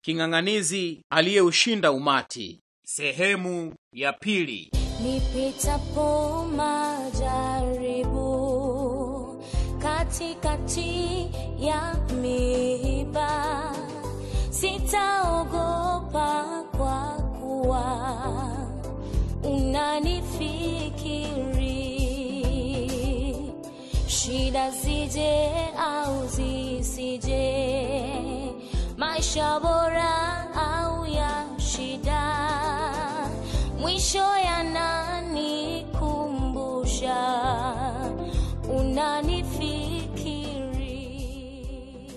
king'ang'anizi aliyeushinda umati sehemu ya pili nipitapo majaribu katikati ya miiba sitaogopa kwa kuwa unanifikiri shida zije au zisije maisha bora au ya shida mwisho yananikumbusha unanifikiri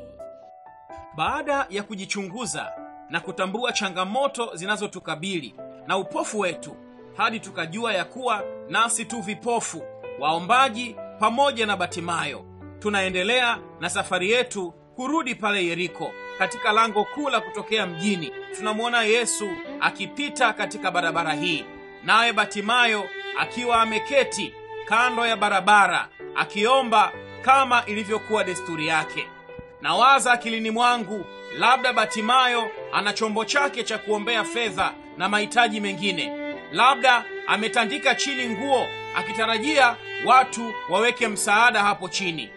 baada ya kujichunguza na kutambua changamoto zinazotukabili na upofu wetu hadi tukajua ya kuwa nasi tu vipofu waombaji pamoja na batimayo tunaendelea na safari yetu kurudi pale yeriko katika lango kuu la kutokea mjini tunamwona yesu akipita katika barabara hii naye batimayo akiwa ameketi kando ya barabara akiomba kama ilivyokuwa desturi yake nawaza akilini mwangu labda batimayo ana chombo chake cha kuombea fedha na mahitaji mengine labda ametandika chini nguo akitarajia watu waweke msaada hapo chini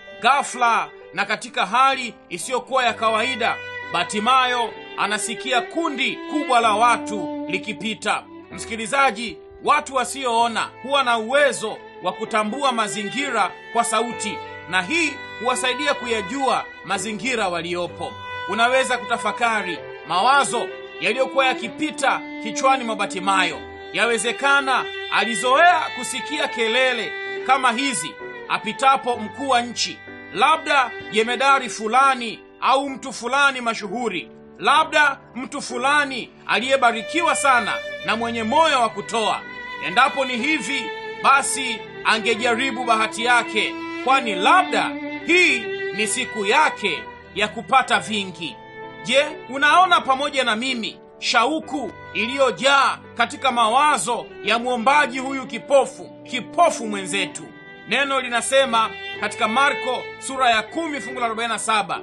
ghafla na katika hali isiyokuwa ya kawaida batimayo anasikia kundi kubwa la watu likipita msikilizaji watu wasioona huwa na uwezo wa kutambua mazingira kwa sauti na hii huwasaidia kuyajua mazingira waliopo unaweza kutafakari mawazo yaliyokuwa yakipita kichwani mwa batimayo yawezekana alizoea kusikia kelele kama hizi apitapo mkuu wa nchi labda jemedari fulani au mtu fulani mashuhuri labda mtu fulani aliyebarikiwa sana na mwenye moyo wa kutoa endapo ni hivi basi angejaribu bahati yake kwani labda hii ni siku yake ya kupata vingi je unaona pamoja na mimi shauku iliyojaa katika mawazo ya mwombaji huyu kipofu kipofu mwenzetu neno linasema katika marko sura ya 10 fungu la 47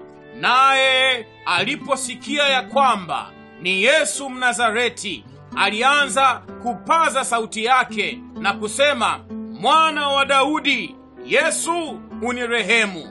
naye aliposikia ya kwamba ni yesu mnazareti alianza kupaza sauti yake na kusema mwana wa daudi yesu unirehemu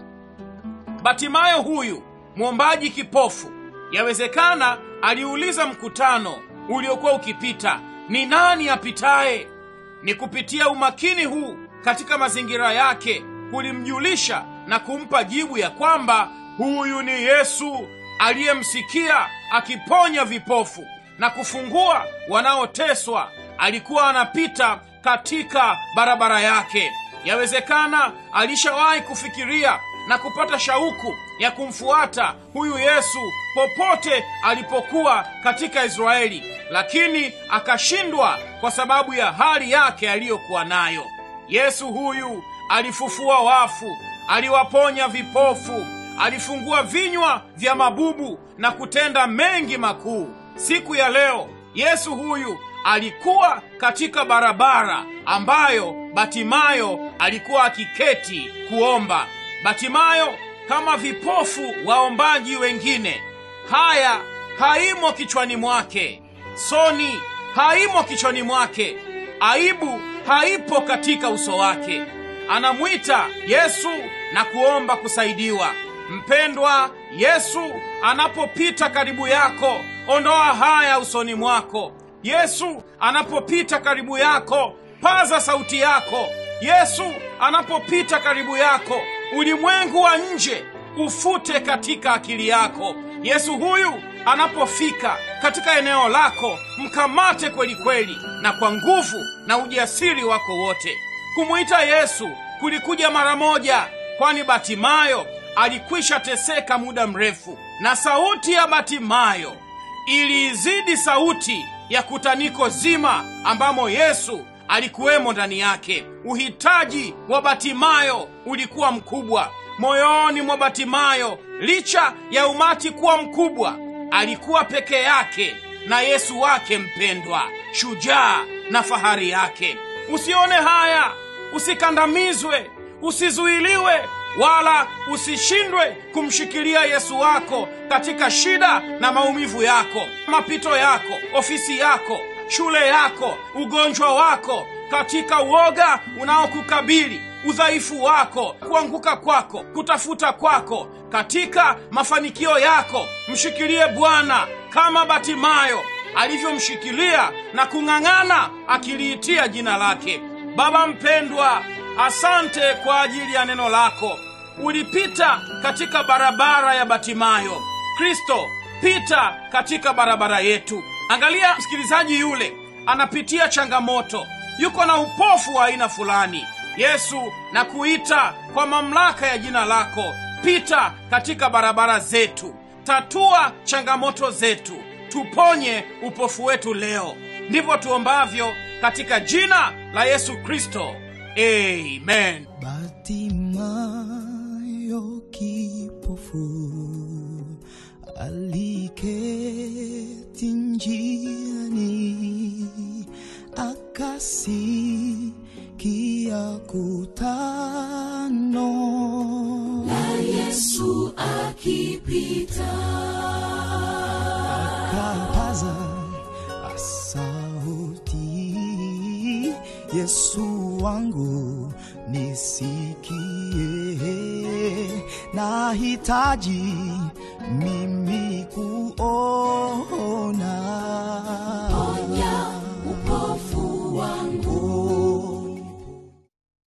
batimayo huyu mwombaji kipofu yawezekana aliuliza mkutano uliokuwa ukipita ni nani apitaye ni kupitia umakini huu katika mazingira yake kulimjulisha na kumpa jibu ya kwamba huyu ni yesu aliyemsikia akiponya vipofu na kufungua wanaoteswa alikuwa anapita katika barabara yake yawezekana alishawahi kufikiria na kupata shauku ya kumfuata huyu yesu popote alipokuwa katika israeli lakini akashindwa kwa sababu ya hali yake aliyokuwa nayo yesu huyu alifufua wafu aliwaponya vipofu alifungua vinywa vya mabubu na kutenda mengi makuu siku ya leo yesu huyu alikuwa katika barabara ambayo batimayo alikuwa akiketi kuomba batimayo kama vipofu waombaji wengine haya haimo kichwani mwake soni haimo kichwani mwake aibu haipo katika uso wake anamwita yesu na kuomba kusaidiwa mpendwa yesu anapopita karibu yako ondoa haya usoni mwako yesu anapopita karibu yako paza sauti yako yesu anapopita karibu yako ulimwengu wa nje ufute katika akili yako yesu huyu anapofika katika eneo lako mkamate kweli kweli na kwa nguvu na ujasiri wako wote kumwita yesu kulikuja mara moja kwani batimayo alikwisha teseka muda mrefu na sauti ya batimayo iliizidi sauti ya kutaniko zima ambamo yesu alikuwemo ndani yake uhitaji wa batimayo ulikuwa mkubwa moyoni mwa batimayo licha ya umati kuwa mkubwa alikuwa peke yake na yesu wake mpendwa shujaa na fahari yake usione haya usikandamizwe usizuiliwe wala usishindwe kumshikilia yesu wako katika shida na maumivu yako, mapito yako, ofisi yako, shule yako, ugonjwa wako, katika uoga unaokukabili, udhaifu wako, kuanguka kwako, kutafuta kwako, katika mafanikio yako, mshikilie Bwana kama Batimayo alivyomshikilia na kung'ang'ana akiliitia jina lake. Baba mpendwa, asante kwa ajili ya neno lako. Ulipita katika barabara ya Batimayo. Kristo, pita katika barabara yetu. Angalia msikilizaji yule anapitia changamoto, yuko na upofu wa aina fulani. Yesu, na kuita kwa mamlaka ya jina lako, pita katika barabara zetu, tatua changamoto zetu, tuponye upofu wetu leo. Ndivyo tuombavyo katika jina la Yesu Kristo, amen. Batimayo kipofu aliketi njiani, akasikia kutano Yesu akipita akapaza sauti, Yesu wangu nisikie, nahitaji mimi kuona